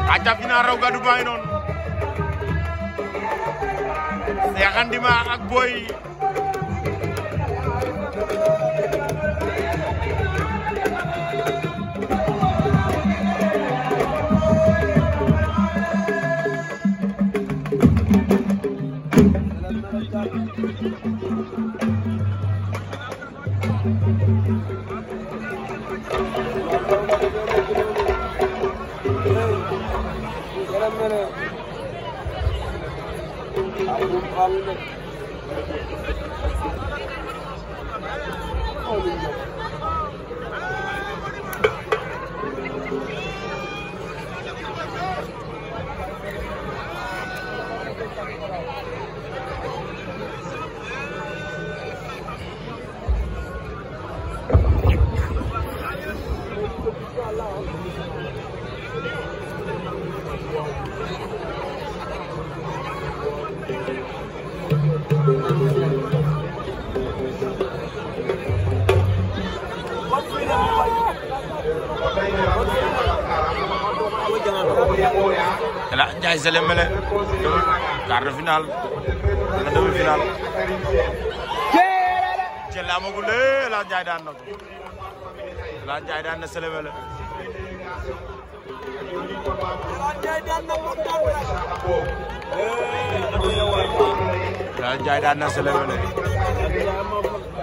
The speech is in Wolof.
aca final raw gadu baa ngi noonu Cheikh Andima ak Boy El Hadj Ndiaye Sélé Mélé quart de finale wala demi finale jël amagul de El Hadj Ndiaye daan na ko El Hadj Ndiaye daan na Sélé Mélé El Hadj Ndiaye daan na Sélé Mélé